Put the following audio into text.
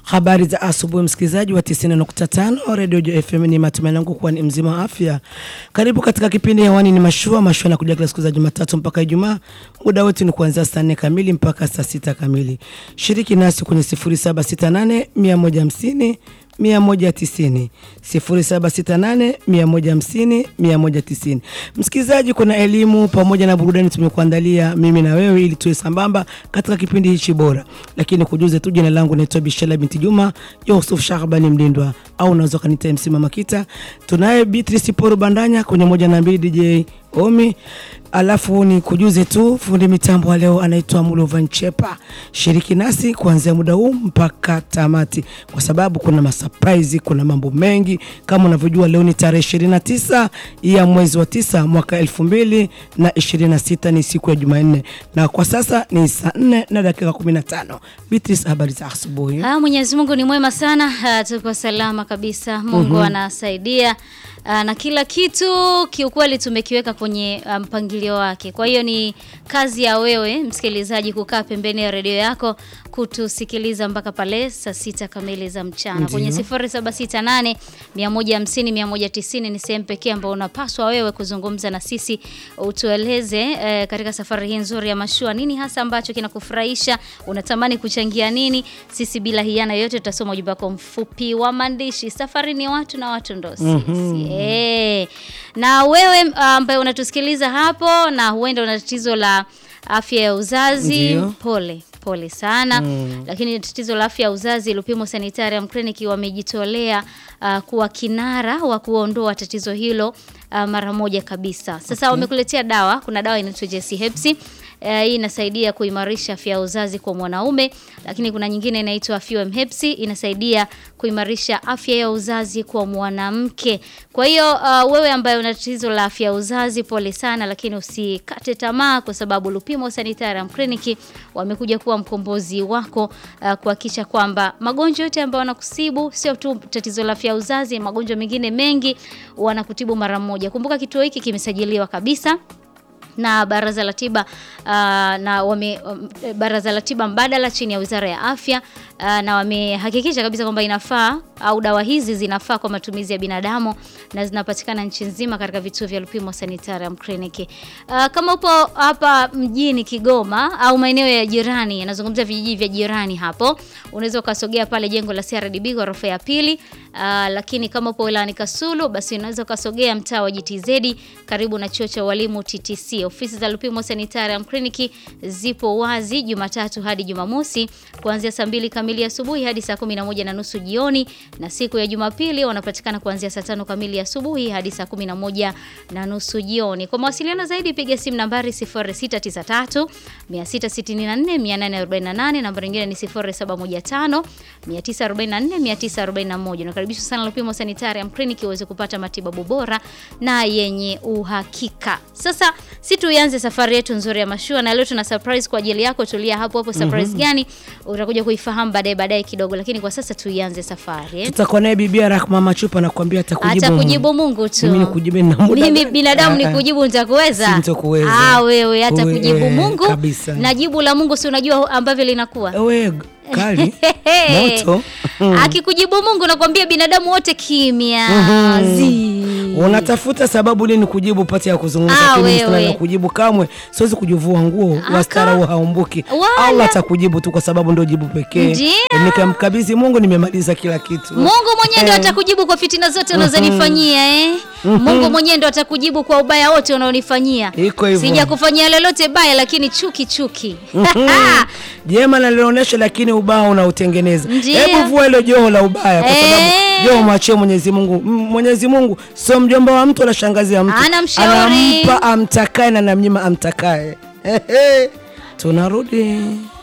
Habari za asubuhi, msikilizaji wa 90.5 Radio Jo FM, ni matumaini yangu kuwa ni mzima wa afya. Karibu katika kipindi hewani, ni mashua mashua na kuja kila siku za Jumatatu mpaka Ijumaa. Muda wetu ni kuanzia saa 4 kamili mpaka saa 6 kamili. Shiriki nasi kwenye 0768 150 190 0768 150 190. Msikilizaji, kuna elimu pamoja na burudani tumekuandalia mimi na wewe ili tuwe sambamba katika kipindi hichi bora, lakini kujuze tu, jina langu naitwa Bishela binti Juma Yusuf Shahbani Mlindwa, au unaweza kanita MC Mama Kita. Tunaye Beatrice Poro Bandanya kwenye moja na mbili, DJ Omi Alafu ni kujuze tu fundi mitambo wa leo anaitwa Mulovan Chepa. Shiriki nasi kuanzia muda huu mpaka tamati, kwa sababu kuna masurprise, kuna mambo mengi. Kama unavyojua leo ni tarehe 29 ya mwezi wa tisa mwaka 2026 ni siku ya Jumanne, na kwa sasa ni saa 4 na dakika 15. Beatrice, habari za asubuhi. Ah, Mwenyezi Mungu ni mwema sana. Ah, tuko salama kabisa. Mungu anasaidia. Ah, na kila kitu kiukweli tumekiweka kwenye ah, mpangilio wake. Kwa hiyo ni kazi ya wewe msikilizaji kukaa pembeni ya redio yako kutusikiliza mpaka pale saa sita kamili za mchana. Ndiyo. Kwenye 0768 150 190 ni sehemu pekee ambayo unapaswa wewe kuzungumza na sisi, utueleze eh, katika safari hii nzuri ya mashua, nini hasa ambacho kinakufurahisha, unatamani kuchangia nini? Sisi bila hiana yote tutasoma ujumbe wako mfupi wa maandishi. Safari ni watu na watu ndo sisi. Eh. Na wewe ambaye unatusikiliza hapo na huenda una tatizo la afya ya uzazi, Ndiyo. pole pole sana lakini tatizo la afya ya uzazi Lupimo Sanitarium Clinic wamejitolea uh, kuwa kinara wa kuondoa tatizo hilo uh, mara moja kabisa. Sasa wamekuletea dawa, kuna dawa inaitwa JC Hepsi. Uh, hii inasaidia kuimarisha afya ya uzazi kwa mwanaume, lakini kuna nyingine inaitwa FUM Hepsi inasaidia kuimarisha afya ya uzazi kwa mwanamke. Kwa hiyo uh, wewe ambaye una tatizo la afya ya uzazi, pole sana, lakini usikate tamaa kwa sababu Lupimo Sanitarium Clinic wamekuja kuwa mkombozi wako uh, kuhakikisha kwamba magonjwa yote ambayo wanakusibu sio tu tatizo la afya ya uzazi, magonjwa mengine mengi wanakutibu mara moja. Kumbuka kituo hiki kimesajiliwa kabisa na baraza la tiba uh, na wame um, baraza la tiba mbadala chini ya Wizara ya Afya uh, na wamehakikisha kabisa kwamba inafaa au dawa hizi zinafaa kwa matumizi ya binadamu na zinapatikana nchi nzima katika vituo vya Lupimo Sanitarium Clinic. Uh, kama upo hapa mjini Kigoma au maeneo ya jirani, yanazungumzia vijiji vya jirani hapo, unaweza ukasogea pale jengo la CRDB ghorofa ya pili. Uh, lakini kama upo wilayani Kasulu, basi unaweza ukasogea mtaa wa GTZ karibu na chuo cha walimu TTC. Ofisi za Lupimo Sanitarium Clinic zipo wazi Jumatatu hadi Jumamosi kuanzia saa mbili kamili asubuhi hadi saa kumi na moja na nusu jioni, na siku ya Jumapili wanapatikana kuanzia saa tano kamili asubuhi hadi saa kumi na moja na nusu jioni. Kwa mawasiliano zaidi piga simu nambari 0693 664 848, nambari nyingine ni 0715 944 941. Nakaribishwa sana Lupimo Sanitarium Clinic uweze kupata matibabu bora na yenye uhakika. Sasa si tuianze safari yetu nzuri ya mashua, na leo tuna surprise kwa ajili yako. Tulia hapo hapo, surprise gani utakuja kuifahamu baadaye baadaye kidogo, lakini kwa sasa tuianze safari eh. Tutakuwa naye Bibia Rahma Machupa na kuambia atakujibu Atakujibu Mungu tu. Mimi nikujibu na muda Mimi gani? binadamu Ah, ah. nikujibu nitakuweza? Sintokuweza. Ah, wewe hata Wewe, kujibu eh, Mungu kabisa. na jibu la Mungu si unajua ambavyo linakuwa Ewe kali moto akikujibu Mungu nakwambia binadamu wote kimya Zi. unatafuta sababu nini kujibu pati ya kuzungumza, Ah, lakini mimi wewe. sina la kujibu kamwe. Siwezi kujivua nguo, Aka. wastara huo haumbuki. Wala. Allah atakujibu tu, kwa sababu ndio jibu pekee. Ndio. Nikamkabidhi Mungu, nimemaliza kila kitu. Mungu mwenyewe ndo Eh. atakujibu kwa fitina zote unazonifanyia eh. Mungu mwenyewe ndo atakujibu kwa ubaya wote unaonifanyia. Iko hivyo. Sijakufanyia lolote baya, lakini chuki chuki. Jema nalionyesha, lakini ubaya unautengeneza. Ndio. Hebu vua ile joho la ubaya, kwa sababu Eh. joho mwachie Mwenyezi Mungu. M- Mwenyezi Mungu sio mjomba wa mtu wala shangazi ya mtu, Anamshauri. anampa amtakaye na namnyima amtakaye. Tunarudi